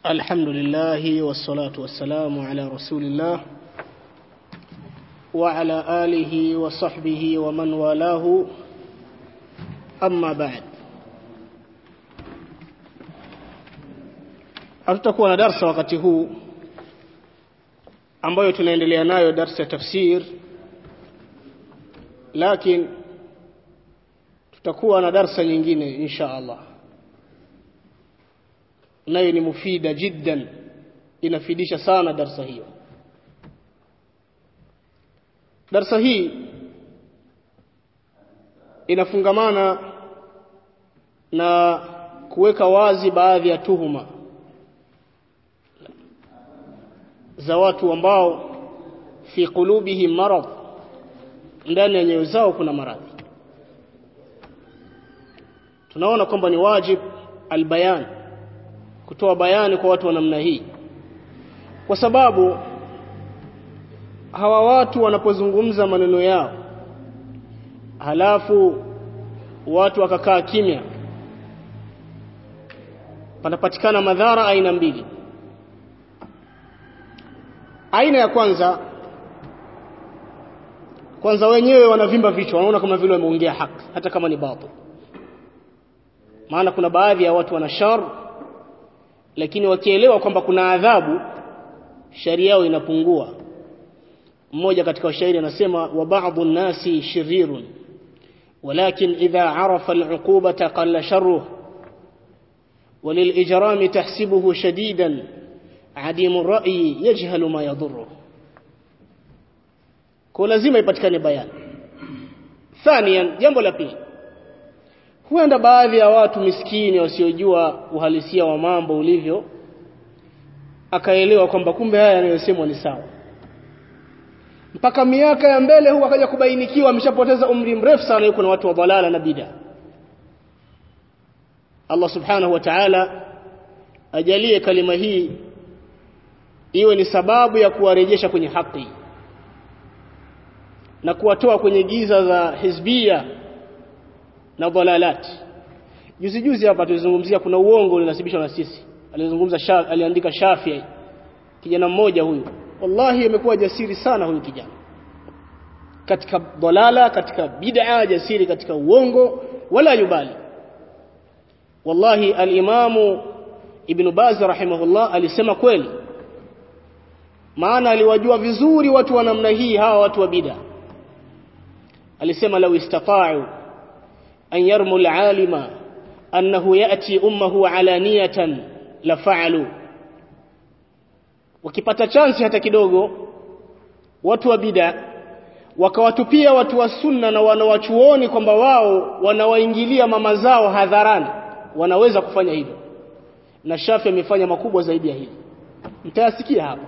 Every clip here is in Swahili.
الحمد لله والصلاة والسلام على رسول الله وعلى آله وصحبه ومن والاه أما بعد hatutakuwa na darsa wakati huu ambayo tunaendelea nayo darsa ya tafsir lakini tutakuwa na darsa nyingine insha Allah nayo ni mufida jiddan inafidisha sana darsa hiyo darsa hii inafungamana na kuweka wazi baadhi ya tuhuma za watu ambao fi qulubihim marad ndani ya nyoyo zao kuna maradhi tunaona kwamba ni wajib albayan kutoa bayani kwa watu wa namna hii kwa sababu hawa watu wanapozungumza maneno yao halafu watu wakakaa kimya panapatikana madhara aina mbili aina ya kwanza kwanza wenyewe wanavimba vichwa wanaona kama vile wameongea haki hata kama ni batil maana kuna baadhi ya watu wana shar lakini wakielewa kwamba kuna adhabu sharia yao inapungua mmoja katika washairi anasema wa ba'dhu nasi shirirun ولكن إذا عرف العقوبة قل شره وللإجرام تحسبه شديدا عديم الرأي يجهل ما يضره kwa lazima ipatikane bayani thanian jambo la pili huenda baadhi ya watu miskini wasiojua uhalisia wa mambo ulivyo akaelewa kwamba kumbe haya yanayosemwa ni sawa mpaka miaka ya mbele huwa akaja kubainikiwa ameshapoteza umri mrefu sana yuko na watu wa dhalala na bid'a Allah subhanahu wa ta'ala ajalie kalima hii iwe ni sababu ya kuwarejesha kwenye haki na kuwatoa kwenye giza za hizbia na dhalalat juzi juzi hapa tulizungumzia kuna uongo ulinasibishwa na sisi alizungumza sha, aliandika Shafi'i kijana mmoja huyu wallahi amekuwa jasiri sana huyu kijana katika dhalala katika bid'a jasiri katika uongo wala yubali wallahi al-imamu ibn Baz rahimahullah alisema kweli maana aliwajua vizuri watu wa namna hii hawa watu wa bid'a alisema law istata'u an yarmu al-alima annahu ya'ti ummuhu alaniyatan la fa'alu wakipata chansi hata kidogo watu wa bid'a wakawatupia watu wa sunna na wanawachuoni kwamba wao wanawaingilia mama zao hadharani wanaweza kufanya hivyo na Shafi amefanya makubwa zaidi ya hili mtayasikia hapa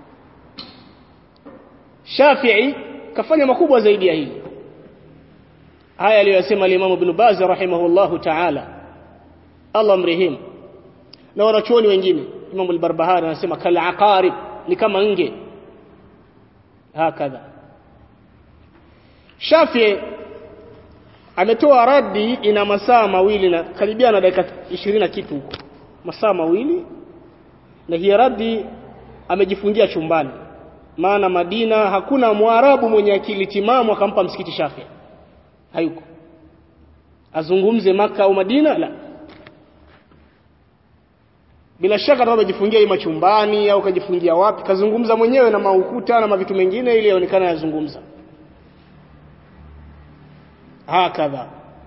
Shafi'i kafanya makubwa zaidi ya hili haya aliyosema al-Imam Ibn Baz rahimahullahu ta'ala Allah mrehemu na wanachuoni wengine Imam al-Barbahari anasema kal aqarib ni kama nge hakadha Shafi ametoa radi ina masaa mawili na karibia na dakika 20 na kitu huko masaa mawili na hii radi amejifungia chumbani maana Madina hakuna mwarabu mwenye akili timamu akampa msikiti Shafi hayuko azungumze maka au Madina la bila shaka kama amejifungia ima chumbani au kajifungia wapi kazungumza mwenyewe na maukuta na mavitu mengine ili yaonekane yazungumza hakadha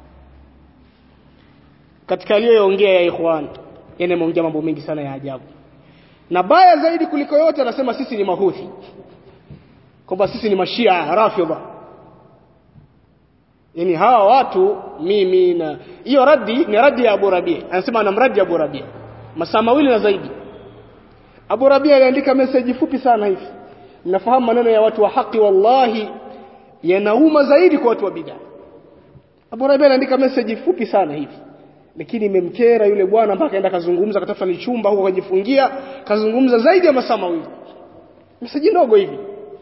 katika aliyoongea ya ikhwan yeye ameongea mambo mengi sana ya ajabu na baya zaidi kuliko yote anasema sisi ni mahuthi kwamba sisi ni mashia rafidha yani hawa watu mimi na hiyo radi ni radi ya Abu Rabi anasema anamradi Abu Rabi masaa mawili na zaidi Abu Rabi aliandika message fupi sana hivi mnafahamu maneno ya watu wa haki wallahi yanauma zaidi kwa watu wa bid'a Abu Rabi aliandika message fupi sana hivi lakini imemkera yule bwana mpaka aenda kazungumza katafuta ni chumba huko kajifungia kazungumza zaidi ya masaa mawili message ndogo hivi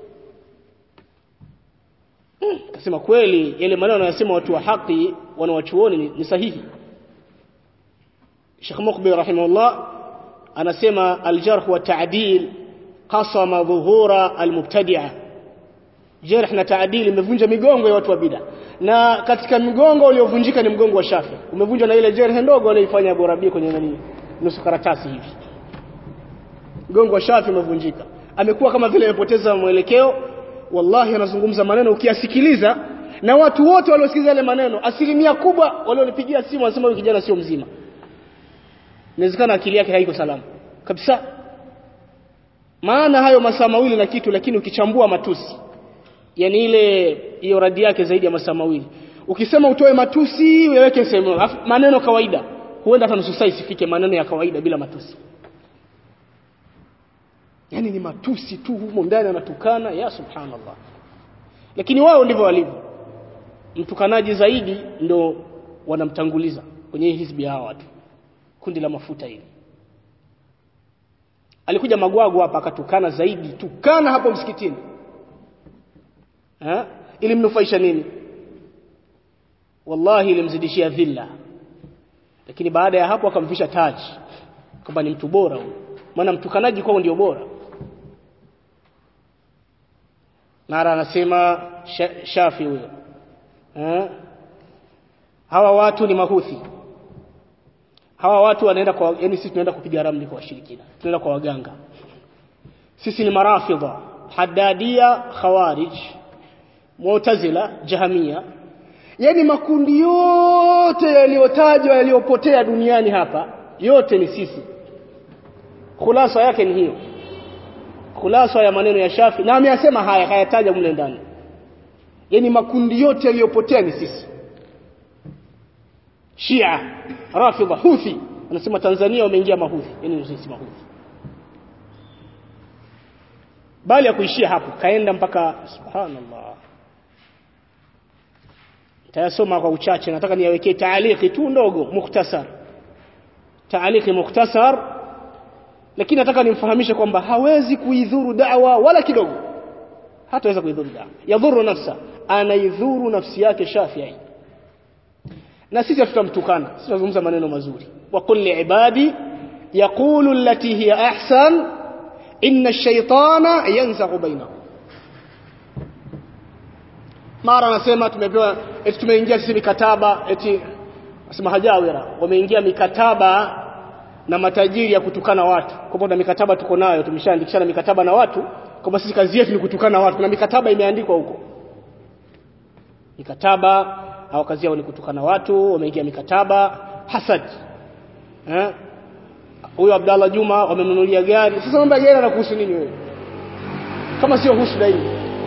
akasema kweli yale maneno anayosema watu wa haki wanawachuoni ni, ni sahihi Sheikh Mukbil rahimahullah anasema aljarh wa ta'dil qasama dhuhura almubtadi'a jarh na ta'dil imevunja migongo ya watu wa bid'a na katika migongo uliovunjika ni mgongo wa Shafi umevunjwa na ile jarh ndogo aliyoifanya Abu Rabi kwenye nani nusu karatasi hivi mgongo wa Shafi umevunjika amekuwa kama vile amepoteza mwelekeo wallahi anazungumza maneno ukiyasikiliza na watu wote waliosikiliza yale maneno asilimia kubwa walionipigia simu wanasema huyu kijana sio mzima inawezekana akili yake haiko salama kabisa maana hayo masaa mawili na kitu lakini ukichambua matusi yani ile hiyo radi yake zaidi ya masaa mawili ukisema utoe matusi uyaweke sehemu maneno kawaida huenda hata nusu saa isifike maneno ya kawaida bila matusi yani ni matusi tu humo ndani anatukana ya subhanallah lakini wao ndivyo walivyo mtukanaji zaidi ndo wanamtanguliza kwenye hii hizbi hawa watu kundi la mafuta hili alikuja magwagu hapa akatukana zaidi tukana hapo msikitini ha? ili mnufaisha nini wallahi ilimzidishia dhilla lakini baada ya hapo akamvisha taji kwamba ni mtu bora huyo maana mtukanaji kwao ndio bora mara anasema shafi huyo eh? hawa watu ni mahuthi hawa watu wanaenda kwa yani sisi tunaenda kupiga ramli kwa washirikina tunaenda kwa waganga sisi ni marafidha hadadia khawarij mu'tazila jahamia yani makundi yote yaliyotajwa yaliyopotea duniani hapa yote ni sisi khulasa yake ni hiyo khulasa ya maneno ya Shafi na ameyasema haya hayataja mle ndani yani makundi yote yaliyopotea ni sisi Shia Rafidha Houthi anasema Tanzania wameingia mahuthi yani sisi mahuthi bali ya kuishia hapo kaenda mpaka subhanallah tayasoma kwa uchache nataka niwekee taaliki tu ndogo mukhtasar taaliki mukhtasar lakini nataka nimfahamishe kwamba hawezi kuidhuru da'wa wala kidogo hataweza kuidhuru da'wa yadhuru nafsa anaidhuru nafsi yake Shafi'i na sisi tutamtukana sisi tunazungumza maneno mazuri wa kulli ibadi yaqulu allati hiya ahsan inna ash-shaytana yanzaghu bainahum mara anasema tumepewa eti tumeingia sisi mikataba eti nasema hajawira wameingia mikataba na matajiri ya kutukana watu kwamba na mikataba tuko nayo tumeshaandikishana mikataba na watu kwamba sisi kazi yetu ni kutukana watu na mikataba imeandikwa huko mikataba au kazi yao ni kutukana watu wameingia mikataba hasad eh huyo Abdallah Juma wamemnunulia gari sasa mambo ya gari anakuhusu nini wewe kama sio husda hii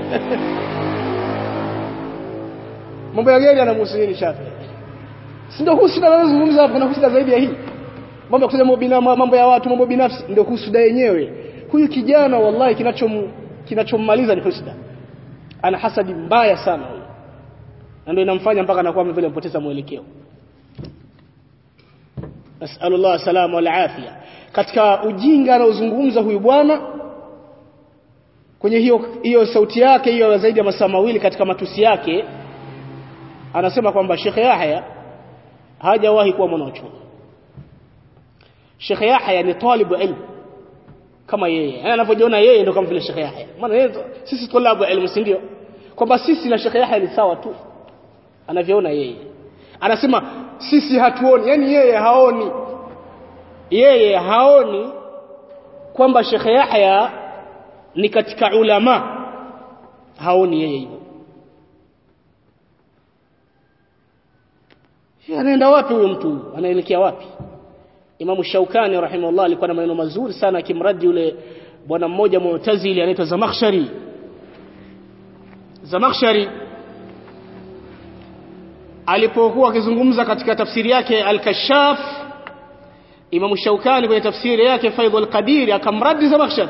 mambo ya gari anamhusu nini Shafi si ndio husda anazungumza hapo kuna husda zaidi ya hii mambo ya kusema mambo ya watu mambo binafsi ndio husda yenyewe huyu kijana wallahi kinachom kinachommaliza ni husda ana hasadi mbaya sana huyu na ndio inamfanya mpaka anakuwa vile mpoteza mwelekeo nasallallahu salama wal afia katika ujinga anaozungumza huyu bwana kwenye hiyo hiyo sauti yake hiyo zaidi ya masaa mawili katika matusi yake anasema kwamba Sheikh Yahya hajawahi kuwa mwanachuoni Sheikh Yahya ni talibu ilmu kama yeye yani anavyojiona yeye ndio kama vile Sheikh Yahya maana yeye sisi tulabu ilmu si ndio kwamba sisi na Sheikh Yahya ni sawa tu anavyoona yeye anasema sisi hatuoni yani yeye haoni yeye haoni kwamba Sheikh Yahya ni katika ulama haoni yeye hivyo anaenda wapi huyo mtu anaelekea wapi Imam Shaukani rahimahullah alikuwa na maneno mazuri sana akimradi yule bwana mmoja mu'tazili anaitwa Zamakhshari Zamakhshari alipokuwa akizungumza katika tafsiri yake Al-Kashaf Imam Shaukani kwenye tafsiri yake Faidhul Qadir akamradi Zamakhshari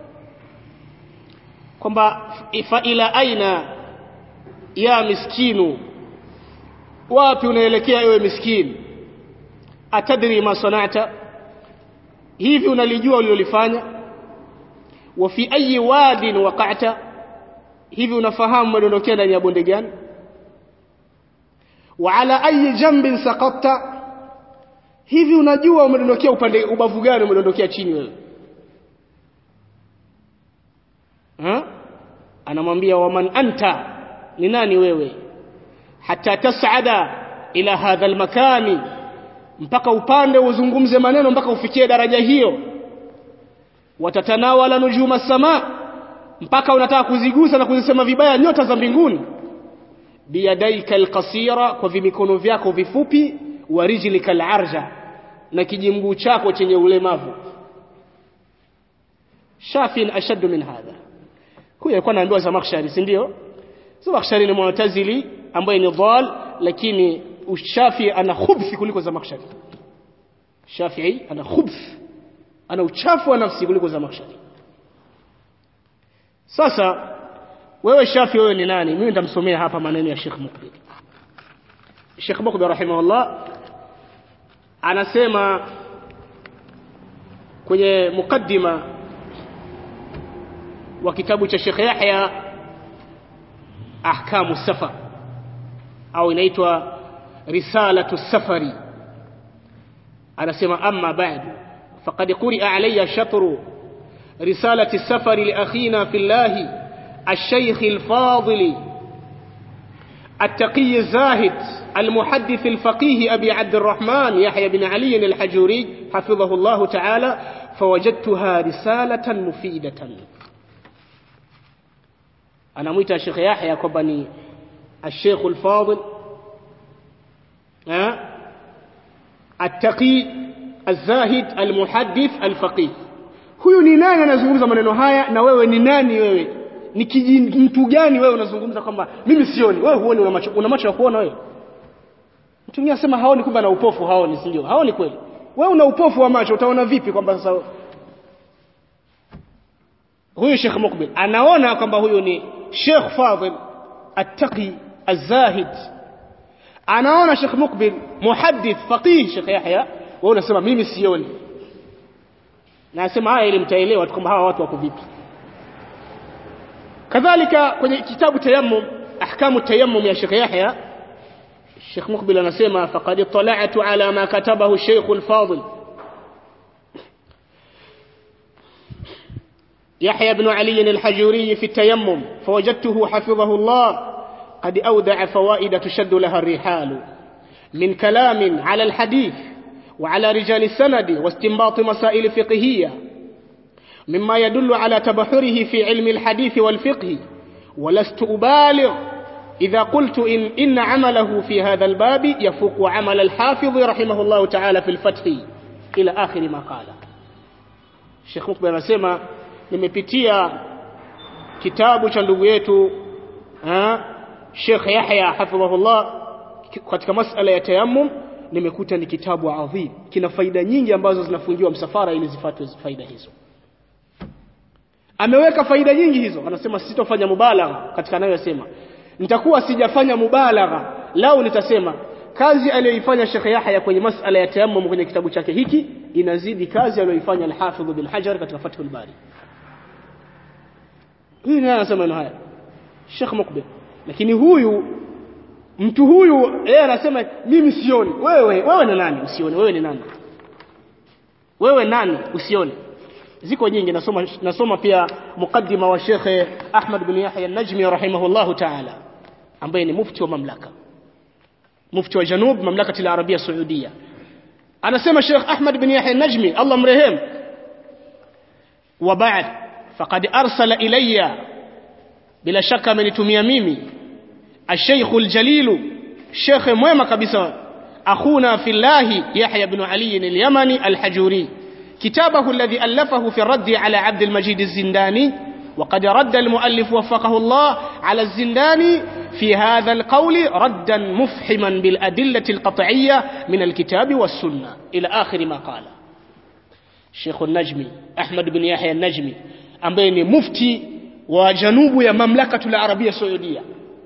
kwamba fa ila aina ya miskinu wapi unaelekea ewe miskini atadri ma sanata hivi unalijua ulilofanya wa fi ayi wadin waqa'ta hivi unafahamu madondokea ndani ya bonde gani wa ala ayi jambin saqatta hivi unajua umedondokea upande ubavu gani umedondokea chini wewe ha? anamwambia waman anta ni nani wewe hata tasada ila hadha almakani mpaka upande uzungumze maneno mpaka ufikie daraja hiyo watatanawala nujuma sama mpaka unataka kuzigusa na kuzisema vibaya nyota za mbinguni biyadaika alqasira kwa vimikono vyako vifupi wa rijlika alarja na kijimguu chako chenye ulemavu shafin ashaddu min hadha huyo alikuwa anaambiwa Zamakhshari si ndio Zamakhshari ni mu'tazili ambaye ni dhal lakini ushafi ana khubthi kuliko Zamakhshari Shafi'i ana khubth ana uchafu wa nafsi kuliko Zamakhshari sasa wewe Shafi wewe ni nani mimi nitamsomea hapa maneno ya Sheikh Mukbil Sheikh Mukbil rahimahullah anasema kwenye mukaddima wa kitabu cha Sheikh Yahya ahkamu safar au inaitwa risalatu safari anasema amma ba'du faqad quri'a alayya shatru risalati safari li akhina fillah الشيخ الفاضل التقي الزاهد المحدث الفقيه أبي عبد الرحمن يحيى بن علي الحجوري حفظه الله تعالى فوجدتها رسالة مفيدة أنا ميت الشيخ يحيى كبني الشيخ الفاضل أه؟ التقي الزاهد المحدث الفقيه huyu ni nani anazungumza maneno haya na wewe ni nani wewe ni kiji mtu gani wewe unazungumza kwamba mimi sioni wewe huoni una macho una macho ya kuona wewe mtu mwingine anasema haoni kumbe ana upofu haoni si ndio haoni kweli wewe una upofu wa macho utaona vipi kwamba sasa huyu Sheikh Mukbil anaona kwamba huyu ni Sheikh Fadil Attaqi Az-Zahid anaona Sheikh Mukbil muhaddith faqih Sheikh Yahya wewe unasema mimi sioni na nasema haya ili mtaelewa kwamba hawa watu wako vipi kadhalika kwenye kitabu tayammum ahkamu tayammum ya Sheikh Yahya Sheikh Mukbil anasema faqad tala'tu ala ma katabahu Sheikh al-Fadil يحيى بن علي الحجوري في التيمم فوجدته حفظه الله قد أودع فوائد تشد لها الرحال من كلام على الحديث وعلى رجال السند واستنباط مسائل فقهية مما يدل على تبحره في علم الحديث والفقه ولست أبالغ إذا قلت إن, إن عمله في هذا الباب يفوق عمل الحافظ رحمه الله تعالى في الفتح إلى آخر ما قال الشيخ مقبل anasema nimepitia kitabu cha ndugu yetu Sheikh Yahya hafidhahullah katika masala ya tayammum nimekuta ni kitabu adhim kina faida nyingi ambazo zinafungiwa msafara ili zifuatwe faida hizo ameweka faida nyingi hizo anasema sitofanya mubalagha katika anayosema nitakuwa sijafanya mubalagha lau nitasema kazi aliyoifanya Sheikh Yahya kwenye masala ya tayammum kwenye kitabu chake hiki inazidi kazi aliyoifanya al-Hafidh bin Hajar katika Fathul Bari huyu naye anasema maneno haya Sheikh Mukbil lakini huyu mtu huyu yeye anasema mimi sioni wewe wewe ni nani usione wewe ni nani wewe nani usione ziko nyingi nasoma nasoma pia mukaddima wa Sheikh Ahmad bin Yahya an-Najmi rahimahullahu ta'ala ambaye ni mufti wa mamlaka mufti wa Janub mamlaka al-Arabia Saudia anasema Sheikh Ahmad bin Yahya an-Najmi Allah mrehem wa ba'd faqad arsala ilayya bila shaka amenitumia mimi الشيخ الجليل شيخ mwema kabisa اخونا في الله يحيى بن علي اليمني الحجوري كتابه الذي ألفه في الرد على عبد المجيد الزنداني وقد رد المؤلف وفقه الله على الزنداني في هذا القول ردا مفحما بالأدلة القطعية من الكتاب والسنة إلى آخر ما قال الشيخ النجمي أحمد بن يحيى النجمي أمبيني مفتي وجنوب يا مملكة العربية السعودية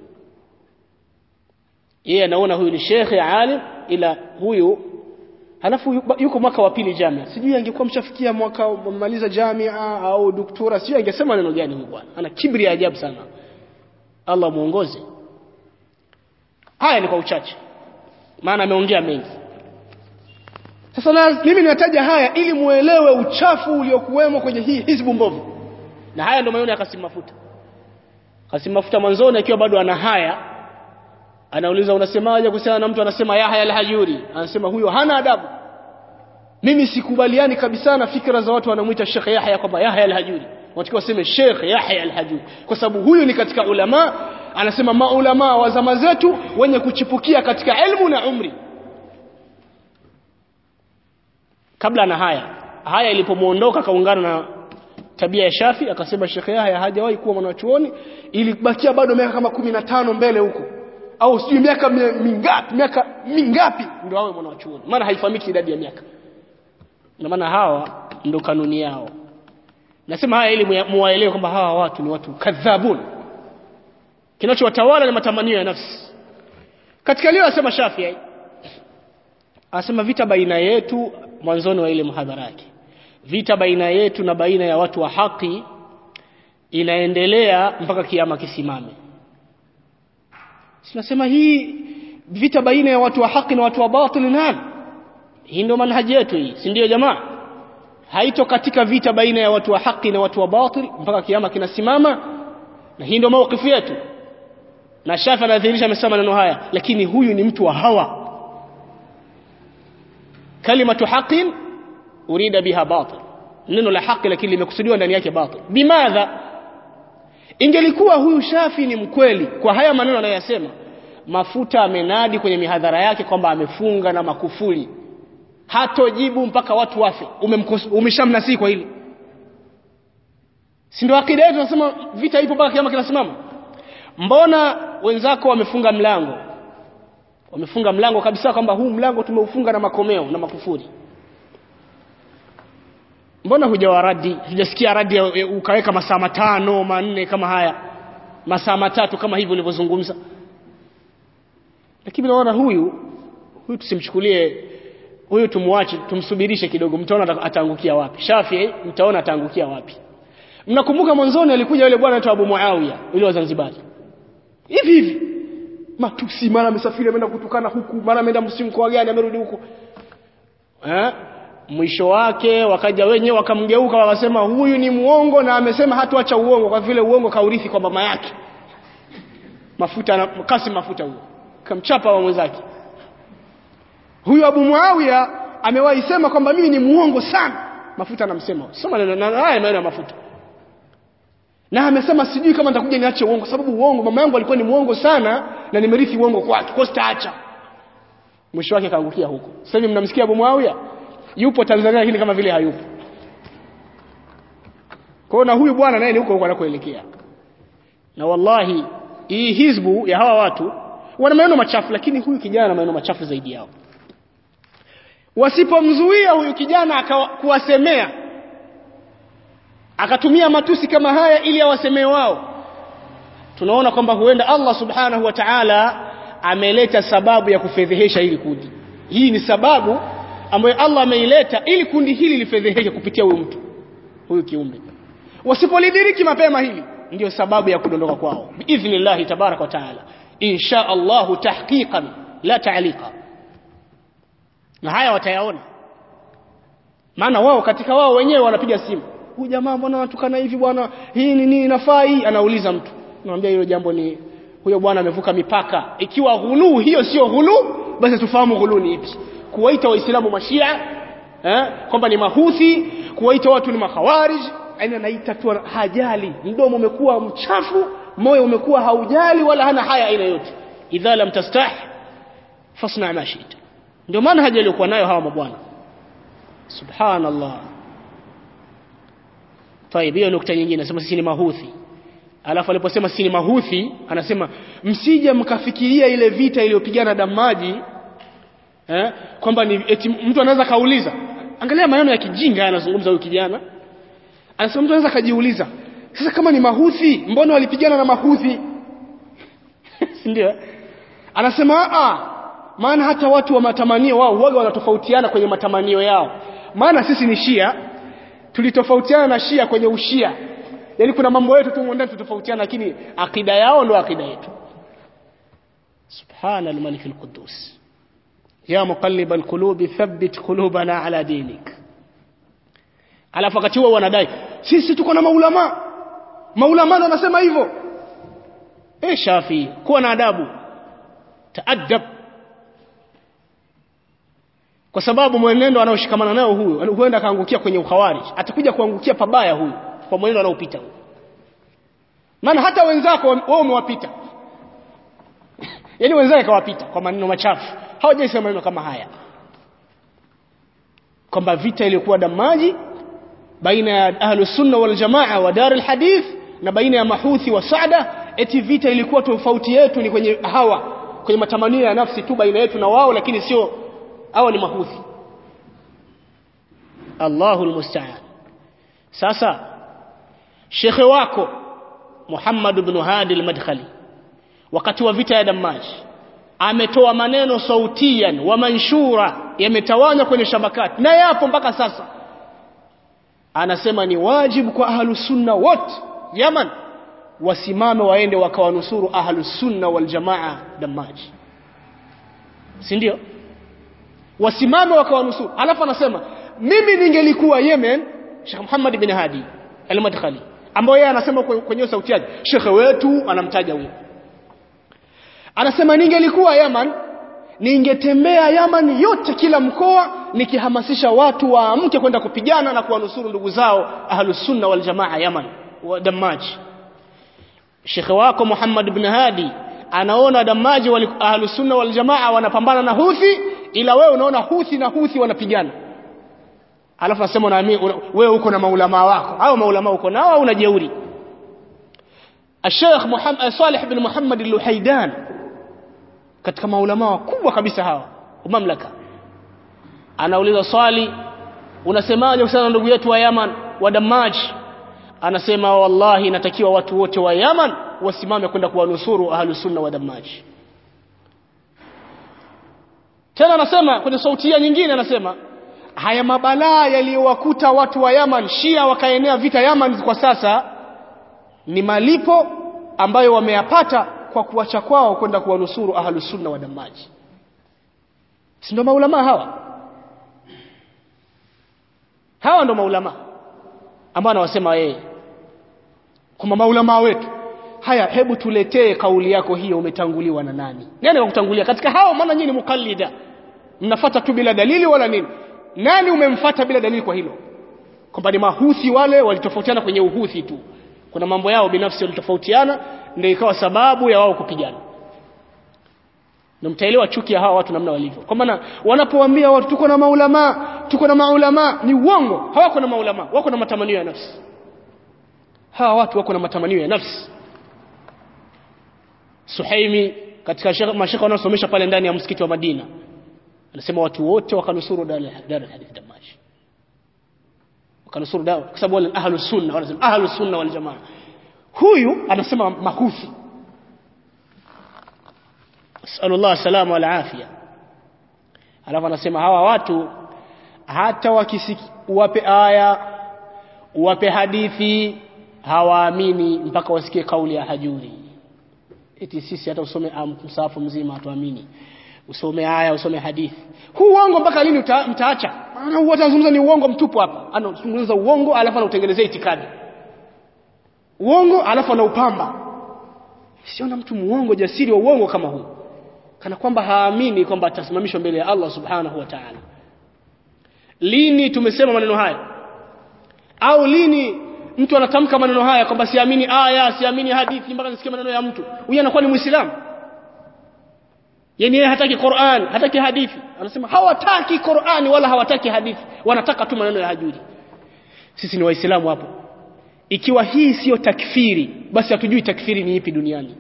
yeye anaona huyu ni shekhe alim ila huyu halafu yuko mwaka wa pili jamia sijui angekuwa mshafikia mwaka mmaliza jamia au doktora sijui angesema neno gani huyu bwana ana kibri ya ajabu sana Allah muongoze haya ni kwa uchache maana ameongea mengi sasa na, mimi ninataja haya ili muelewe uchafu uliokuwemo kwenye hii hizbu mbovu na haya ndio maneno ya Kasim Mafuta Kasim Mafuta mwanzoni akiwa bado ana haya anauliza unasemaje kuhusiana na mtu anasema Yahya al-Hajuri anasema huyo hana adabu mimi sikubaliani kabisa na fikra za watu wanamuita Sheikh Yahya kwamba Yahya al-Hajuri watakiwa waseme Sheikh Yahya al-Hajuri kwa sababu huyu ni katika ulama anasema maulama wa zama zetu wenye kuchipukia katika elimu na umri kabla na haya haya ilipomuondoka kaungana na tabia ya Shafi akasema Sheikh Yahya hajawahi kuwa mwanachuoni ilibakia bado miaka kama kumi na tano mbele huko au sijui miaka mingapi miaka mingapi ndio awe mwanachuoni maana haifahamiki idadi ya miaka na maana hawa ndo kanuni yao nasema haya ili muwaelewe kwamba hawa watu ni watu kadhabun kinachowatawala ni matamanio ya nafsi katika leo asema Shafi'i anasema vita baina yetu mwanzoni wa ile muhadhara yake vita baina yetu na baina ya watu wa haki inaendelea mpaka kiama kisimame sinasema hii vita baina ya watu wa haki na watu wa batili nani hii ndio manhaji yetu hii si ndio jamaa haito katika vita baina ya watu wa haki na watu wa batil mpaka kiama kinasimama na hii ndio mawkifu yetu na Shafi anadhihirisha amesema maneno haya lakini huyu ni mtu wa hawa kalimatu haqin urida biha batil neno la haki lakini limekusudiwa ndani yake batil bimadha ingelikuwa huyu Shafi ni mkweli kwa haya maneno anayosema mafuta amenadi kwenye mihadhara yake kwamba amefunga na makufuli hatojibu mpaka watu wafe umeshamnasii kwa hili si ndio akida yetu tunasema vita ipo mpaka kiama kinasimama mbona wenzako wamefunga mlango wamefunga mlango kabisa kwamba huu mlango tumeufunga na makomeo na makufuri mbona hujawaradi hujasikia radi ukaweka masaa matano manne kama haya masaa matatu kama hivyo ulivyozungumza lakini naona huyu huyu tusimchukulie huyu tumwache tumsubirishe kidogo mtaona ataangukia wapi Shafi mtaona ataangukia wapi mnakumbuka mwanzoni alikuja yule bwana anaitwa Abu Muawiya yule wa Zanzibar hivi hivi matusi mara amesafiri ameenda kutukana huku mara ameenda msimko gani amerudi huko eh mwisho wake wakaja wenyewe wakamgeuka wakasema huyu ni muongo na amesema hatuacha uongo kwa vile uongo kaurithi kwa mama yake mafuta na kasi mafuta huyo kamchapa wa mwenzake huyu Abu Muawiya amewahi sema kwamba mimi ni muongo sana mafuta anamsema soma na haya maneno ya mafuta na amesema sijui kama nitakuja niache uongo sababu uongo mama yangu alikuwa ni muongo sana na nimerithi uongo kwake kwa sitaacha mwisho wake kaangukia huko sasa hivi mnamsikia Abu Muawiya yupo Tanzania lakini kama vile hayupo kwa na huyu bwana naye ni huko huko anakoelekea na wallahi hii hizbu ya hawa watu wana maneno machafu lakini huyu kijana ana maneno machafu zaidi yao wasipomzuia huyu kijana kuwasemea akatumia matusi kama haya ili awasemee wao tunaona kwamba huenda Allah subhanahu wa ta'ala ameleta sababu ya kufedhehesha hili kundi hii ni sababu ambayo Allah ameileta ili kundi hili lifedheheshe kupitia huyu mtu huyu kiumbe wasipolidiriki mapema hili ndio sababu ya kudondoka kwao biidhnillah tabarak wa taala insha Allah tahqiqan la ta'liqa na haya watayaona maana wao katika wao wenyewe wanapiga simu huyu jamaa mbona anatukana hivi bwana hii ni nini inafaa hii anauliza mtu namwambia hilo jambo ni huyo bwana amevuka mipaka ikiwa ghulu hiyo sio ghulu basi tufahamu ghulu ni ipi kuwaita waislamu mashia eh kwamba ni mahuthi kuwaita watu ni makhawarij yani anaita tu hajali mdomo umekuwa mchafu moyo umekuwa haujali wala hana haya aina yote idha lam tastah fasna ma shi'ta ndio maana haja aliyokuwa nayo hawa mabwana subhanallah طيب hiyo nukta nyingine anasema sisi ni mahuthi alafu aliposema sisi ni mahuthi anasema msije mkafikiria ile vita iliyopigana damaji eh kwamba ni eti mtu anaweza kauliza angalia maneno ya kijinga anazungumza huyu kijana anasema mtu anaweza kajiuliza sasa kama ni mahuthi mbona walipigana na mahuthi si ndio anasema a maana hata watu wa matamanio wao huaga wanatofautiana kwenye matamanio yao maana sisi ni shia tulitofautiana na shia kwenye ushia yaani kuna mambo yetu tu ndani tutofautiana lakini akida yao ndo akida yetu subhana al-malik al-quddus ya muqallibal qulubi thabbit qulubana ala dinik alafu wakati huo wanadai sisi tuko na maulama maulama ndo wanasema hivyo eh shafi kuwa na adabu taadab kwa sababu mwenendo anaoshikamana nayo huyu huenda akaangukia kwenye ukhawarij atakuja kuangukia pabaya huyu kwa mwenendo anaopita huyu maana hata wenzako wao umewapita yaani wenzake kawapita kwa maneno machafu hawajaisema maneno kama haya kwamba vita iliyokuwa damaji baina ya ahlus sunna wal jamaa wa dar hadith na baina ya mahuthi wa saada eti vita ilikuwa tofauti yetu ni kwenye hawa kwenye matamanio ya nafsi tu baina yetu na wao lakini sio hawa ni mahuthi Allahul musta'an sasa shekhe wako Muhammad ibn Hadi al-Madkhali wakati wa vita ya Damaj ametoa maneno sautian wa manshura yametawanywa kwenye shabakati na yapo mpaka sasa anasema ni wajibu kwa ahlus sunna wote Yaman wasimame waende wakawanusuru ahlus sunna wal jamaa Damaj si ndio wasimame wakawanusuru alafu anasema mimi ningelikuwa Yemen Sheikh Muhammad bin Hadi al-Madkhali ambaye yeye anasema kwenye sauti yake shekhe wetu anamtaja huyo anasema ningelikuwa Yaman ningetembea Yaman yote kila mkoa nikihamasisha watu waamke kwenda kupigana na kuwanusuru ndugu zao ahlus sunna wal jamaa Yaman wa Damaji Shekhe wako Muhammad ibn Hadi anaona Damaji wal ahlus sunna wal jamaa wanapambana na Houthi ila wewe unaona Houthi na Houthi wanapigana alafu nasema unaamini wewe uko na maulama wako hao maulama uko nao au unajeuri Sheikh Muhammad Salih bin Muhammad al-Luhaidan katika maulama wakubwa kabisa hawa mamlaka anauliza swali unasemaje kuhusiana na ndugu yetu wa Yaman wa Damaj anasema wallahi natakiwa watu wote wa Yaman wasimame kwenda kuwanusuru ahlus sunna wa Damaj tena anasema kwenye sautia nyingine anasema haya mabalaa yaliyowakuta watu wa Yaman Shia wakaenea vita Yaman kwa sasa ni malipo ambayo wameyapata kwa kuacha kwao kwenda kuwanusuru ahlus sunna wa damaji si ndio maulama hawa hawa ndio maulama ambao anawasema yeye kwamba maulama wetu haya hebu tuletee kauli yako hiyo umetanguliwa na nani nani wakutangulia katika hao maana nyinyi ni mukallida mnafuata tu bila dalili wala nini nani umemfuata bila dalili kwa hilo kwamba ni mahuthi wale walitofautiana kwenye uhuthi tu kuna mambo yao binafsi walitofautiana ndio ikawa sababu ya wao kupigana na mtaelewa chuki ya hawa watu namna walivyo kwa maana wanapowaambia watu tuko na maulama tuko na maulama ni uongo hawako na maulama wako na matamanio ya nafsi hawa watu wako na matamanio ya nafsi Suhaimi katika mashaka wanaosomesha pale ndani ya msikiti wa Madina anasema watu wote wakanusuru dar al-hadith Damash wakanusuru dawa kwa sababu wale ahlus sunna wanasema ahlus sunna wal jamaa huyu anasema mahuthi sallallahu salama wal afia alafu anasema hawa watu hata wakisiki uwape aya uwape hadithi hawaamini mpaka wasikie kauli ya hajuri eti sisi hata usome msahafu mzima hatuamini usome aya usome hadithi huu uongo mpaka lini uta, mtaacha maana huwa anazungumza ni uongo mtupu hapa anazungumza uongo alafu anautengenezea itikadi uongo alafu anaupamba siona mtu muongo jasiri wa uongo kama huu kana kwamba haamini kwamba atasimamishwa mbele ya Allah subhanahu wa ta'ala lini tumesema maneno haya au lini mtu anatamka maneno haya kwamba siamini aya siamini hadithi mpaka nisikie maneno ya mtu huyu anakuwa ni muislamu yani yeye hataki Qur'an hataki hadithi anasema hawataki Qur'ani wala hawataki hadithi wanataka tu maneno ya hajuri sisi ni waislamu hapo ikiwa hii sio takfiri basi hatujui takfiri ni ipi duniani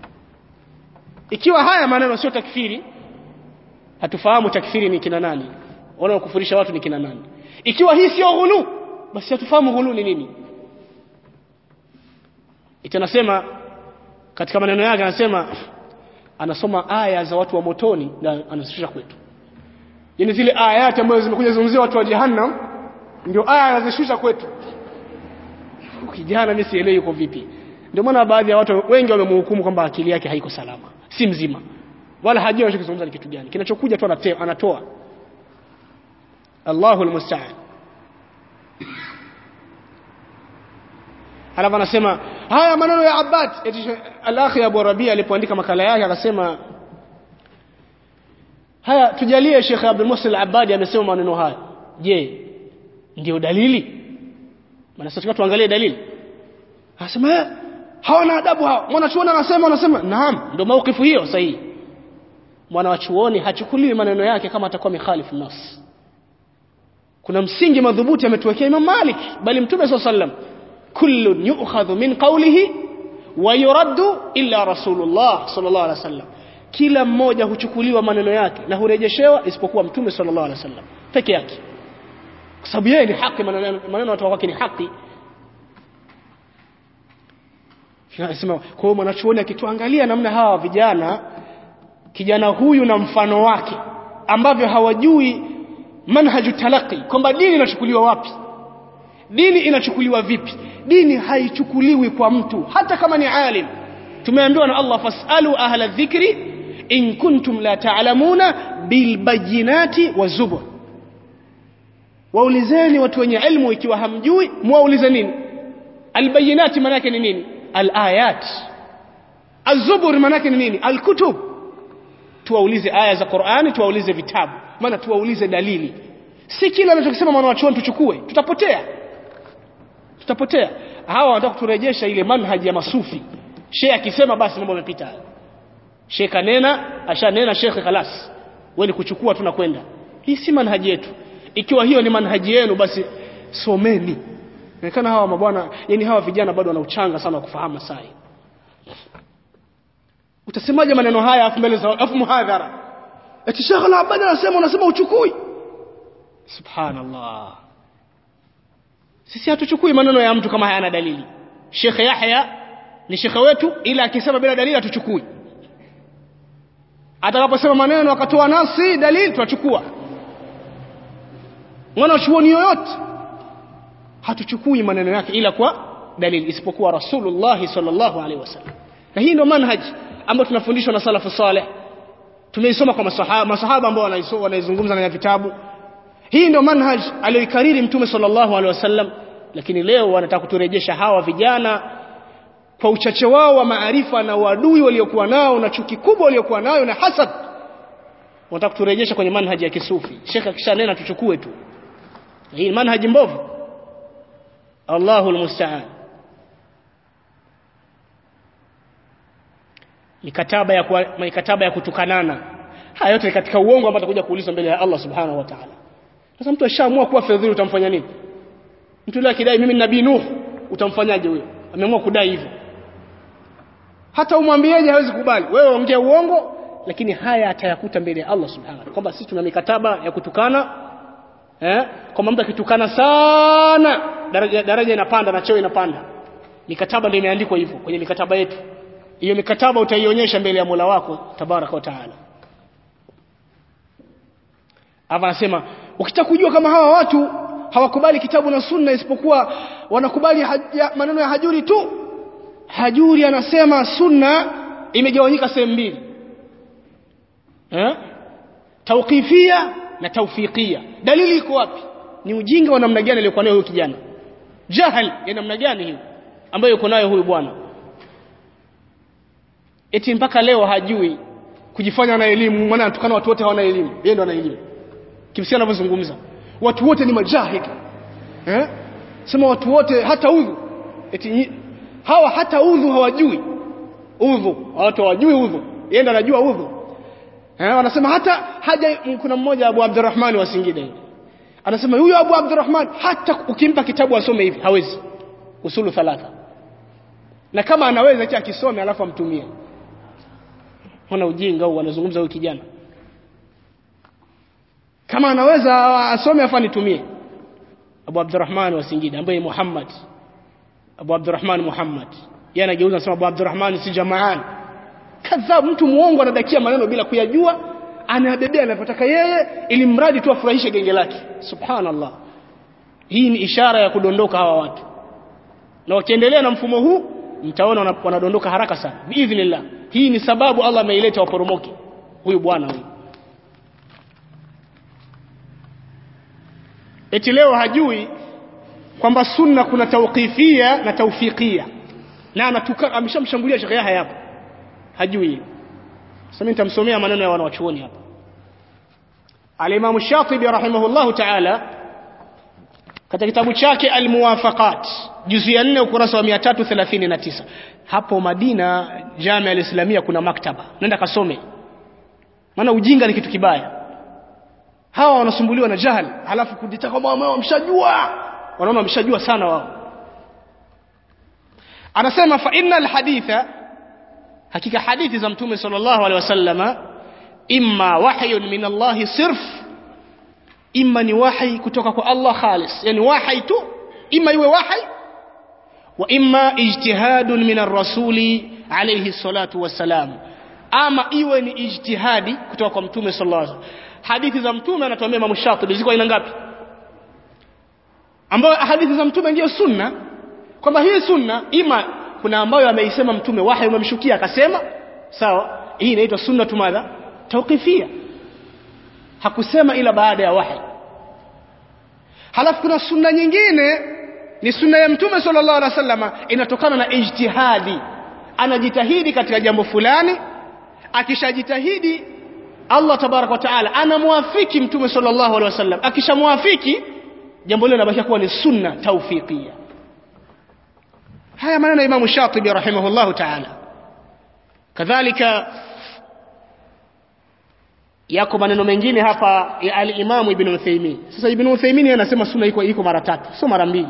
ikiwa haya maneno sio takfiri hatufahamu takfiri ni kina nani wala kufurisha watu ni kina nani ikiwa hii sio ghulu basi hatufahamu ghulu ni nini itanasema katika maneno yake anasema anasoma aya za watu wa motoni na anasifisha kwetu yani zile ayati ambazo zimekuja zungumzia watu wa jahannam ndio aya anazishusha kwetu kijana mimi sielewi yuko vipi ndio maana baadhi ya watu wengi wamemhukumu kwamba akili yake haiko salama si mzima wala hajui anachokizungumza ni kitu gani kinachokuja tu anate- anatoa Allahu almusta'an alafu anasema haya maneno ya Abbad eti she- al-akhi Abu Rabia alipoandika makala yake akasema haya tujalie Sheikh Abdul Muhsin al-Abbadi amesema maneno haya je ndio dalili maana sasa tunataka tuangalie dalili anasema eh, hawana adabu hao mwanachuoni anasema anasema naam ndio maukifu hiyo sahihi mwanachuoni hachukuliwi maneno yake kama atakuwa mikhalifu nas kuna msingi madhubuti ametuwekea Imam Malik bali Mtume SAW sallam kullun yu'khadhu min qawlihi wa yuraddu illa Rasulullah sallallahu alaihi wasallam kila mmoja huchukuliwa maneno yake na hurejeshewa isipokuwa Mtume sallallahu alaihi wasallam peke yake kwa sababu yeye ni haki maneno maneno watu wake ni haki Anasema kwa hiyo mwanachuoni akituangalia namna hawa vijana kijana huyu na mfano wake ambavyo hawajui manhaju talaqi kwamba dini inachukuliwa wapi dini inachukuliwa vipi dini haichukuliwi kwa mtu hata kama ni alim tumeambiwa na Allah fasalu ahla dhikri in kuntum la ta'lamuna bil bayinati wazubur waulizeni watu wenye ilmu ikiwa hamjui muwaulize nini albayinati maana yake ni nini alayat azubur maana yake ni nini alkutub tuwaulize aya za Qur'ani tuwaulize vitabu maana tuwaulize dalili si kila anachokisema mwanachuoni tuchukue tutapotea tutapotea hawa wanataka kuturejesha ile manhaji ya masufi shehe akisema basi mambo yamepita shehe kanena ashanena shekhe khalas wewe ni kuchukua tu na kwenda hii si manhaji yetu ikiwa hiyo ni manhaji yenu basi someni inaonekana hawa mabwana yani hawa vijana bado wana uchanga sana wa kufahamu sai utasemaje maneno haya afu mbele za afu muhadhara eti Sheikh al-Abbad anasema unasema uchukui subhanallah sisi hatuchukui maneno ya mtu kama hayana dalili Sheikh Yahya ni shekhe wetu ila akisema bila dalili hatuchukui atakaposema maneno akatoa nasi dalili tunachukua mwana chuoni yoyote hatuchukui maneno yake ila kwa dalili isipokuwa Rasulullah sallallahu alaihi wasallam na hii ndio manhaji ambayo tunafundishwa na salafu saleh tumeisoma kwa masahaba masahaba ambao wanaizungumza na vitabu hii ndio manhaj aliyoikariri mtume sallallahu alaihi wasallam lakini leo wanataka kuturejesha hawa vijana kwa uchache wao wa maarifa na uadui waliokuwa nao na chuki kubwa waliokuwa nayo na hasad wanataka kuturejesha kwenye manhaji ya kisufi shekhe akishanena tuchukue tu hii manhaji mbovu Allahu almusta'an mikataba ya kwa, mikataba ya kutukanana haya yote ni katika uongo ambao atakuja kuulizwa mbele ya Allah subhanahu wa ta'ala sasa mtu ashaamua kuwa fedhili utamfanya nini mtu yule akidai mimi ni nabii nuh utamfanyaje huyo ameamua kudai hivyo hata umwambieje hawezi kubali wewe ongea uongo lakini haya atayakuta mbele ya Allah subhanahu wa ta'ala kwamba sisi tuna mikataba ya kutukana eh kwamba mtu akitukana sana daraja daraja inapanda na cheo inapanda mikataba ndio imeandikwa hivyo kwenye mikataba yetu hiyo mikataba utaionyesha mbele ya Mola wako tabaraka wa taala hapa anasema ukitaka kujua kama hawa watu hawakubali kitabu na sunna isipokuwa wanakubali haja, maneno ya hajuri tu hajuri anasema sunna imegawanyika sehemu mbili eh tawqifia na tawfiqia dalili iko wapi ni ujinga wa namna gani aliyokuwa nayo huyu kijana jahal ya namna gani hiyo ambayo yuko nayo huyu bwana eti mpaka leo hajui kujifanya na elimu maana anatukana watu wote hawana elimu yeye ndo ana elimu kimsia anavyozungumza watu wote ni majahil eh sema watu wote hata udhu eti hawa hata udhu hawajui udhu watu hawajui udhu yeye ndo anajua udhu eh wanasema hata haja kuna mmoja Abu Abdurrahman wa Singida hivi anasema huyo Abu Abdurrahman hata ukimpa kitabu asome hivi hawezi usulu thalatha na kama anaweza acha akisome alafu amtumie ona ujinga huu anazungumza huyu kijana kama anaweza asome afa nitumie Abu Abdurrahman wa Singida ambaye Muhammad Abu Abdurrahman Muhammad yeye anageuza anasema Abu Abdurrahman si jamaan kadhab mtu muongo anadakia maneno bila kuyajua anabebea anapotaka yeye ili mradi tu afurahishe genge lake subhanallah hii ni ishara ya kudondoka hawa watu na wakiendelea na mfumo huu mtaona wanadondoka haraka sana biidhnillah hii ni sababu Allah ameileta waporomoke huyu bwana huyu eti leo hajui kwamba sunna kuna tauqifia na taufikia na anatuka ameshamshambulia Sheikh Yahya hapo hajui sasa mimi nitamsomea maneno ya wanawachuoni hapa Al-Imam Shatibi rahimahullahu ta'ala katika kitabu chake Al-Muwafaqat juzu ya 4 ukurasa wa 339 hapo Madina Jamia al-Islamia kuna maktaba nenda kasome maana ujinga ni kitu kibaya hawa wanasumbuliwa na jahal halafu kujitaka kwamba wao wamshajua wanaona wameshajua sana wao anasema fa innal haditha hakika hadithi za mtume sallallahu alaihi wasallama imma wahyun min Allah sirf imma ni wahi kutoka kwa Allah khalis yani wahi tu imma iwe wahi wa imma ijtihadun min ar-rasuli alayhi salatu wassalam ama iwe ni ijtihadi kutoka kwa mtume sallallahu alaihi wasallam hadithi za mtume anatuambia Imam Shatibi ziko aina ngapi ambayo hadithi za mtume ndio sunna kwamba hii sunna ima kuna ambayo ameisema mtume wahi umemshukia akasema sawa hii inaitwa sunna tumadha tawqifia hakusema ila baada ya wahi halafu kuna sunna nyingine ni sunna ya mtume sallallahu alaihi wasallam inatokana na ijtihadi anajitahidi katika jambo fulani akishajitahidi Allah tabarak wa taala anamwafiki mtume sallallahu alaihi wasallam akishamwafiki jambo hilo linabaki kuwa ni sunna tawfiqia haya maneno ya Imam Shatibi rahimahullahu taala kadhalika yako maneno mengine hapa ya al-Imam Ibn Uthaymeen sasa Ibn Uthaymeen anasema sunna iko iko mara tatu sio mara mbili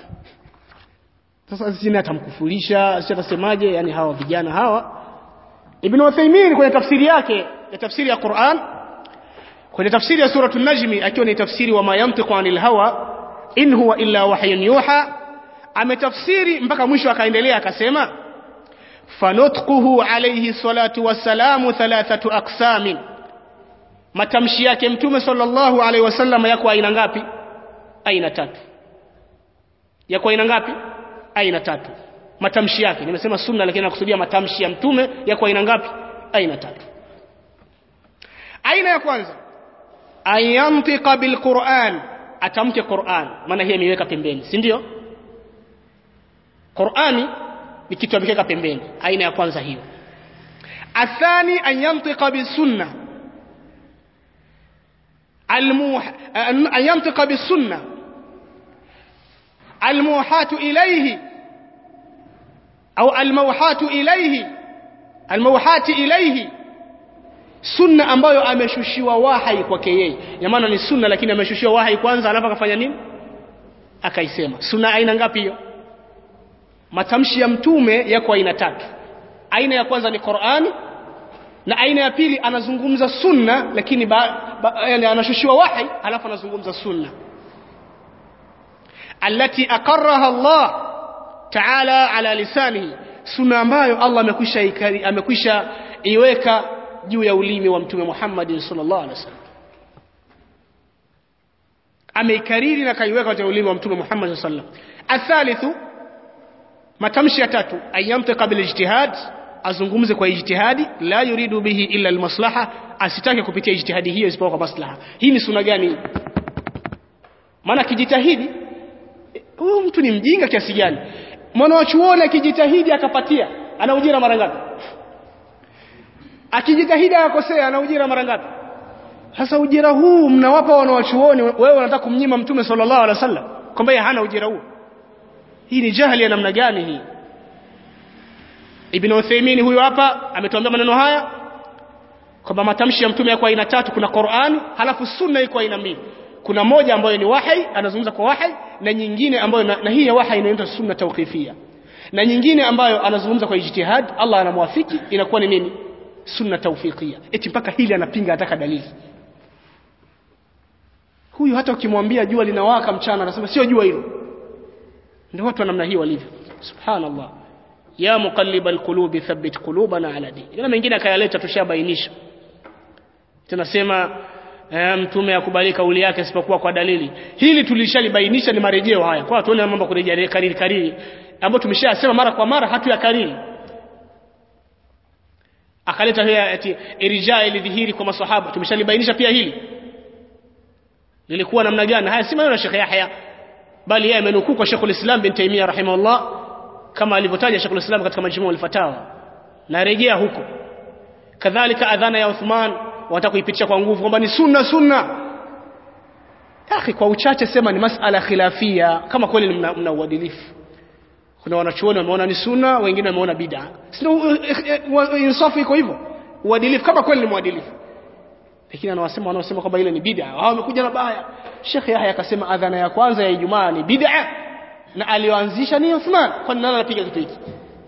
sasa sisi atamkufurisha sisi atasemaje yani hawa vijana hawa Ibn Uthaymeen kwenye tafsiri yake ya tafsiri ya Qur'an kwenye tafsiri ya suratu najmi akiwa ni tafsiri wa mayantiqu anil hawa in huwa illa wahyun yuha ametafsiri mpaka mwisho akaendelea akasema fanutquhu alayhi salatu wassalamu thalathatu aqsamin matamshi yake mtume sallallahu alaihi wasallam yako aina ngapi aina tatu yako aina ngapi aina tatu matamshi yake nimesema sunna lakini nakusudia matamshi ya mtume yako aina ngapi aina tatu aina ya kwanza ayantika bilquran atamke Qur'an maana hii imeweka pembeni si ndio Qur'ani ni kitu amekeka pembeni aina ya kwanza hiyo athani ayantika bisunna الموح أن ينطق بالسنة الموحاة إليه أو الموحاة إليه الموحاة إليه sunna ambayo ameshushiwa wahai kwake yeye ya maana ni sunna lakini ameshushiwa wahai kwanza alafu akafanya nini akaisema sunna aina ngapi hiyo matamshi ya mtume yako aina tatu aina ya kwanza ni Qur'ani na aina ya pili anazungumza sunna lakini ba, ba, yani anashushiwa wahi alafu anazungumza sunna allati aqarraha Allah ta'ala ala lisanihi sunna ambayo Allah amekwisha amekwisha iweka juu ya ulimi wa mtume Muhammad sallallahu alaihi wasallam ameikariri na kaiweka katika ulimi wa mtume Muhammad sallallahu alaihi wasallam athalithu matamshi ya tatu ayantika bil ijtihad azungumze kwa ijtihadi la yuridu bihi illa almaslaha asitake kupitia ijtihadi hiyo isipokuwa kwa maslaha hii ni sunna gani maana kijitahidi huyu mtu ni mjinga kiasi gani mwana wa chuoni akijitahidi akapatia ana ujira mara ngapi akijitahidi akakosea ana ujira mara ngapi sasa ujira huu mnawapa wana wa chuoni wewe unataka kumnyima mtume sallallahu alaihi wasallam kwamba yeye hana ujira huo hii ni jahili ya namna gani hii Ibn Uthaymeen huyo hapa ametuambia maneno haya kwamba matamshi ya mtume yako aina tatu kuna Qur'ani halafu sunna iko aina mbili kuna moja ambayo ni wahi anazungumza kwa wahi na nyingine ambayo na, na hii ya wahi inaitwa sunna tawqifia na nyingine ambayo anazungumza kwa ijtihad Allah anamwafiki inakuwa ni nini sunna tawfiqia eti mpaka hili anapinga ataka dalili huyu hata ukimwambia jua linawaka mchana anasema sio jua hilo ndio watu wa namna hii walivyo subhanallah ya muqallibal qulubi thabbit qulubana ala din na mengine akayaleta tushabainisha tunasema eh, mtume akubali kauli yake isipokuwa kwa dalili hili tulishalibainisha ni marejeo haya kwa tuone mambo kurejea kariri kariri ambayo tumeshasema mara kwa mara hatu ya kariri akaleta hiyo ati irja ilidhihiri kwa maswahaba tumeshalibainisha pia hili lilikuwa namna gani haya si maneno ya Sheikh Yahya bali yeye amenukuu kwa Sheikh al-Islam bin Taymiyyah rahimahullah kama alivyotaja Sheikh al-Islam katika majmuu al-fatawa na rejea huko kadhalika adhana ya Uthman wataka kuipitisha kwa nguvu kwamba ni sunna sunna akhi kwa uchache sema ni masala khilafia kama kweli mna, mna uadilifu kuna wanachuoni wameona ni sunna wengine wameona bid'a sio insafu iko hivyo uadilifu kama kweli ni mwadilifu lakini anawasema wanaosema kwamba ile ni bid'a hao wamekuja na baya Sheikh Yahya akasema adhana ya kwanza ya Ijumaa ni bid'a na alioanzisha ni Uthman kwa nini anapiga kitu hiki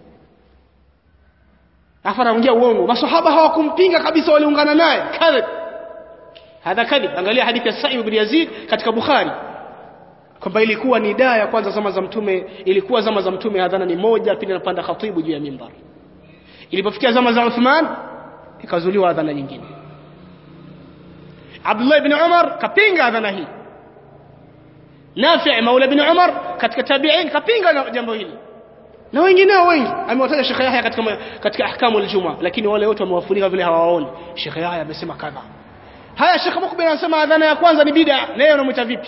afa anaongea uongo maswahaba hawakumpinga kabisa waliungana naye kadhib hadha kadhib angalia hadithi ya Sa'ib ibn Yazid katika Bukhari kwamba ilikuwa ni daa ya kwanza zama za mtume ilikuwa zama za mtume adhana ni moja pindi anapanda khatibu juu ya mimbar ilipofikia zama za Uthman ikazuliwa adhana nyingine Abdullah ibn Umar kapinga adhana hii Nafi' Maula ibn Umar katika tabi'in kapinga jambo hili na wengineo wengi amewataja Sheikh Yahya katika katika ahkamu aljuma lakini wale wote wamewafunika vile hawaoni Sheikh Yahya amesema kadha haya Sheikh Mukbil anasema adhana ya kwanza ni bid'a leo unamuita vipi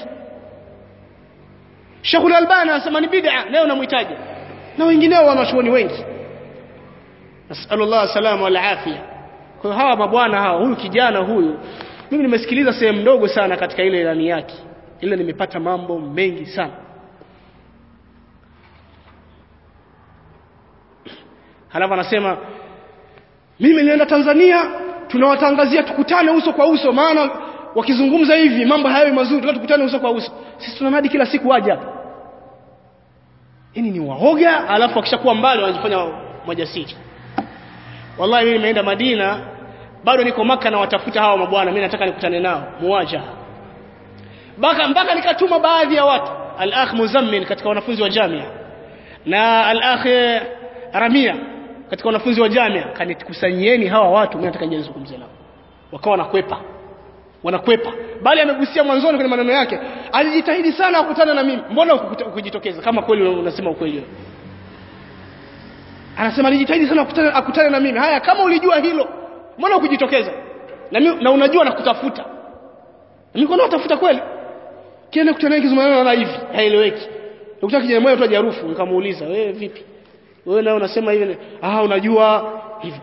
Sheikh Al-Albani anasema ni bid'a leo unamuitaje na wengineo wanachuoni wengi nasallallahu salama wal afia kwa hawa mabwana hawa huyu kijana huyu mimi nimesikiliza sehemu ndogo sana katika ile ilani yake ile nimepata mambo mengi sana halafu anasema mimi nilienda Tanzania tunawatangazia tukutane uso kwa uso maana wakizungumza hivi mambo hayawi mazuri tunataka tukutane uso kwa uso sisi tunanadi kila siku waje hapa yani ni waoga alafu akishakuwa mbali wanajifanya majasiri wallahi mimi nimeenda Madina bado niko maka na watafuta hawa mabwana mimi nataka nikutane nao muwaja mpaka mpaka nikatuma baadhi ya watu al-akh Muzammil katika wanafunzi wa jamia na al-akh Ramia katika wanafunzi wa jamia kanitukusanyieni hawa watu mimi nataka nizungumze nao wakawa wanakwepa wanakwepa bali amegusia mwanzoni kwenye maneno yake alijitahidi sana kukutana na mimi mbona ukujitokeza kama kweli unasema ukweli wewe anasema alijitahidi sana kukutana akutane na mimi haya kama ulijua hilo mbona ukujitokeza na, mimi, na unajua nakutafuta niko natafuta kweli kienda kutana kizungumza na hivi haieleweki ukitaka kijana mmoja tu hajarufu nikamuuliza wewe vipi wewe nawe unasema hivi ah unajua hivi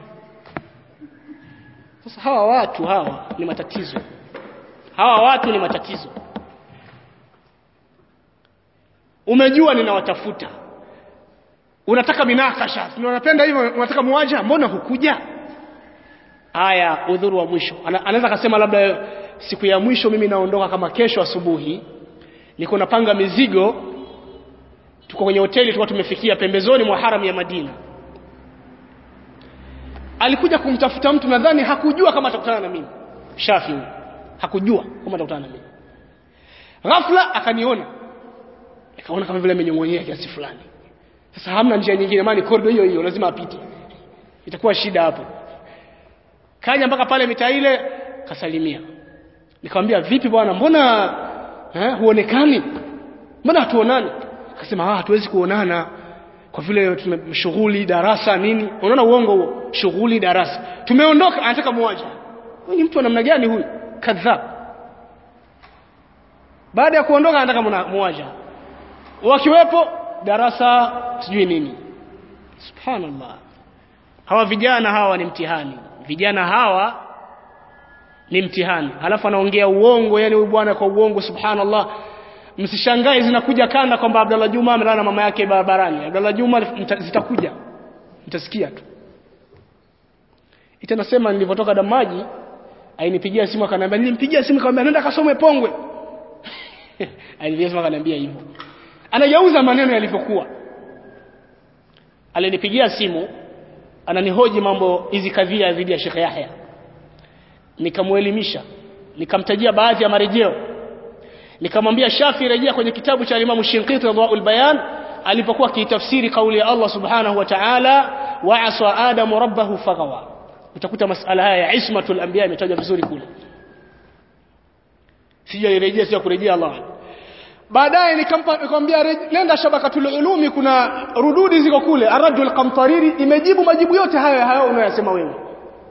sasa hawa watu hawa ni matatizo hawa watu ni matatizo umejua ninawatafuta unataka minakasha unapenda hivyo unataka muwaja mbona hukuja aya udhuru wa mwisho Ana, anaweza akasema labda siku ya mwisho mimi naondoka kama kesho asubuhi niko napanga mizigo tuko kwenye hoteli tulikuwa tumefikia pembezoni mwa haram ya Madina alikuja kumtafuta mtu nadhani hakujua kama atakutana na mimi Shafi hakujua kama atakutana na mimi ghafla akaniona akaona kama vile amenyongonyea kiasi fulani sasa hamna njia nyingine maana kordo hiyo hiyo lazima apite itakuwa shida hapo kaja mpaka pale mitaa ile kasalimia nikamwambia vipi bwana mbona eh, huonekani mbona hatuonani akasema ah hatuwezi kuonana kwa vile tumeshughuli darasa nini unaona uongo huo shughuli darasa tumeondoka anataka muaje huyu ni mtu wa namna gani huyu kadhab baada ya kuondoka anataka muaje wakiwepo darasa sijui nini subhanallah hawa vijana hawa ni mtihani vijana hawa ni mtihani halafu anaongea uongo yani huyu bwana kwa uongo subhanallah msishangae zinakuja kanda kwamba Abdallah Juma amelala na mama yake barabarani Abdallah Juma zitakuja mtasikia tu itanasema nilipotoka damaji ainipigia simu akaniambia nilimpigia simu akamwambia nenda kasome pongwe alinipigia simu akaniambia hivyo anajauza maneno yalivyokuwa alinipigia simu ananihoji mambo hizi kadhia dhidi ya Sheikh Yahya nikamuelimisha nikamtajia baadhi ya marejeo nikamwambia Shafi rejea kwenye kitabu cha Imam Shinqiti Radwaul Bayan alipokuwa kitafsiri kauli ya Allah Subhanahu wa Ta'ala wa aswa Adamu rabbahu fagawa utakuta masala haya ya ismatul anbiya imetajwa vizuri kule sija nirejea sija kurejea Allah baadaye nikampa nikamwambia nenda shabakatul ulumi kuna rududi ziko kule aradul qamtariri imejibu majibu yote hayo hayo unayosema wewe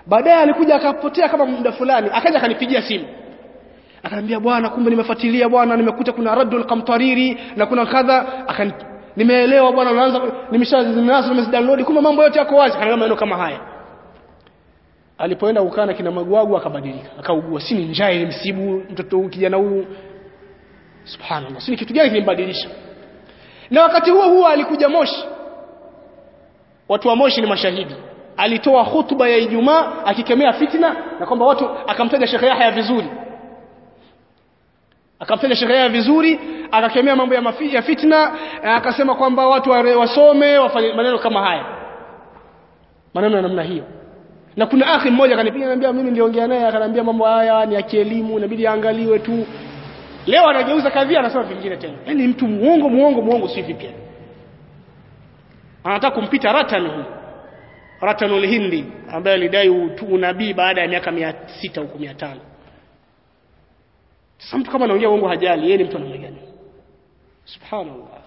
baadaye alikuja akapotea kama muda fulani akaja akanipigia simu akaniambia bwana kumbe nimefuatilia bwana nimekuta kuna raddul qamtariri na kuna kadha akani nimeelewa bwana unaanza nimeshazimeanza nimezidownload kumbe mambo yote yako wazi akaniambia maneno kama haya alipoenda kukaa na kina magwagu akabadilika akaugua si ni njaa ilimsibu mtoto huyu kijana huyu subhanallah si ni kitu gani kilimbadilisha na wakati huo huo alikuja Moshi watu wa Moshi ni mashahidi alitoa hutuba ya Ijumaa akikemea fitna na kwamba watu akamtaja Sheikh Yahya vizuri akamtaja Sheikh Yahya vizuri akakemea mambo ya, mafi, ya fitna akasema kwamba watu wasome wafanye maneno kama haya maneno ya namna hiyo na kuna akhi mmoja akanipiga ananiambia mimi niliongea naye akaniambia mambo haya ni ya kielimu inabidi aangaliwe tu leo anageuza kadhia anasema vingine tena yani mtu muongo muongo muongo si vipi anataka kumpita ratan huyu ratanul hindi ambaye alidai unabii baada ya miaka 600 huko 500 sasa mtu kama anaongea uongo hajali yeye ni mtu anamna gani subhanallah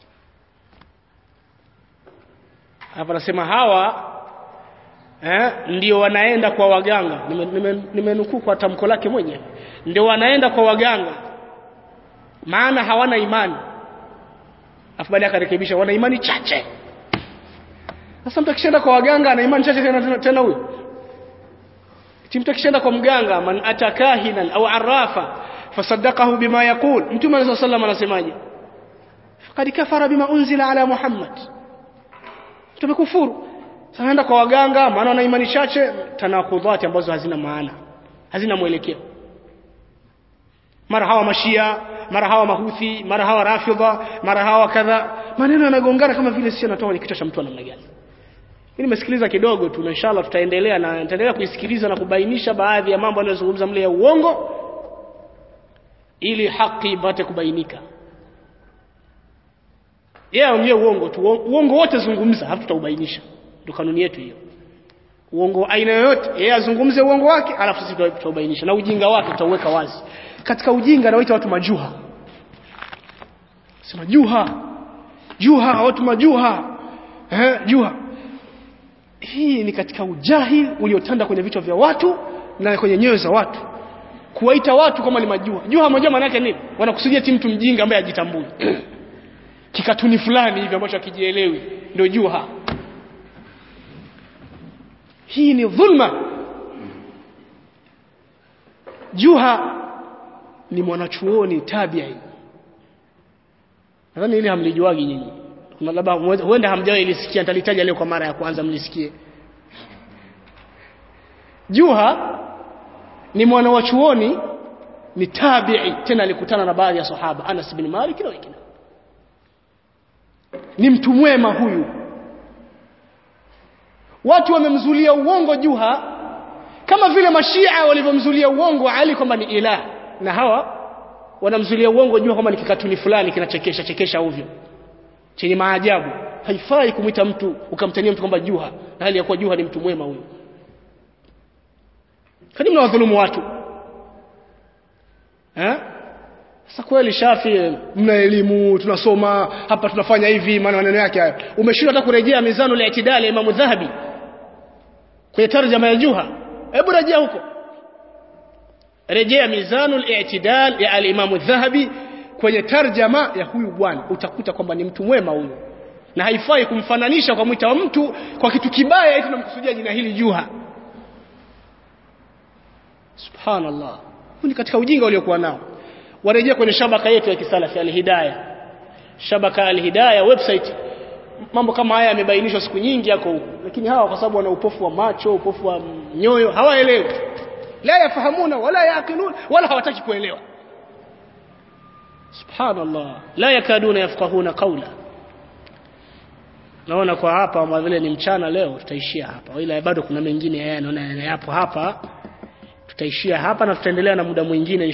hapa anasema hawa eh, ndio wanaenda kwa waganga nimenukuu nime, nime kwa tamko lake mwenyewe ndio wanaenda kwa waganga maana hawana imani afu baadaye akarekebisha wana imani chache sasa mtu akishaenda kwa waganga ana imani chache tena tena, tena huyo mtu akishaenda kwa mganga man atakahinan au arafa fasaddaqahu bima yaqul mtume sallallahu alayhi wasallam anasemaje faqad kafara bima unzila ala muhammad tumekufuru sasa naenda kwa waganga maana wana imani chache tanakudhati ambazo hazina maana hazina mwelekeo mara hawa mashia mara hawa mahuthi mara hawa rafidha mara hawa kadha maneno yanagongana kama vile sio natoa kwenye kichwa cha mtu namna gani mimi nimesikiliza kidogo tu na inshallah tutaendelea na nitaendelea kuisikiliza na kubainisha baadhi ya mambo anayozungumza mle ya uongo ili haki ipate kubainika yeye yeah, aongee uongo tu uongo wote zungumza hapo tutaubainisha ndio kanuni yetu hiyo uongo aina yoyote yeye azungumze uongo wake alafu sisi tutaubainisha na ujinga wake tutauweka wazi katika ujinga anawaita watu majuha sema juha juha watu majuha eh juha hii ni katika ujahil uliotanda kwenye vichwa vya watu na kwenye nyoyo za watu kuwaita watu kama ni majuha juha moja maana yake nini wanakusudia ti mtu mjinga ambaye ajitambui kikatuni fulani hivi ambacho akijielewi ndio juha hii ni dhulma juha ni mwanachuoni tabi'i nadhani ile hamlijuagi nyinyi kuna labda huenda hamjawahi ilisikia nitalitaja leo kwa mara ya kwanza mlisikie juha ni mwana wa chuoni ni tabi'i tena alikutana na baadhi ya sahaba Anas bin Malik na wengine ni mtu mwema huyu watu wamemzulia uongo juha kama vile mashia walivyomzulia uongo Ali kwamba ni ilah na hawa wanamzulia uongo jua kwamba ni kikatuni fulani kinachekesha chekesha ovyo chenye maajabu haifai kumwita mtu ukamtania mtu kwamba juha na hali ya kuwa juha ni mtu mwema huyo kani mnawadhulumu watu eh sasa kweli shafi mna elimu tunasoma hapa tunafanya hivi maana maneno yake hayo umeshindwa hata kurejea mizanu la itidali ya Imam Dhahabi kwenye tarjama ya juha hebu rejea huko rejea mizanu al-i'tidal ya al-Imam dhahabi kwenye tarjama ya huyu bwana utakuta kwamba ni mtu mwema huyu na haifai kumfananisha kwa mwita wa mtu kwa kitu kibaya eti tunamkusudia jina hili juha subhanallah huu ni katika ujinga uliokuwa nao warejea kwenye shabaka yetu ya kisalafi al-hidayah shabaka al-hidayah website mambo kama haya yamebainishwa siku nyingi yako huko lakini hawa kwa sababu wana upofu wa macho upofu wa nyoyo hawaelewi la yafahamuna wala yaqilun wala hawataki kuelewa subhanallah la yakaduna yafqahuna qawla naona kwa hapa kama vile ni mchana leo tutaishia hapa ila bado kuna mengine yeye naona yapo hapa tutaishia hapa na tutaendelea na muda mwingine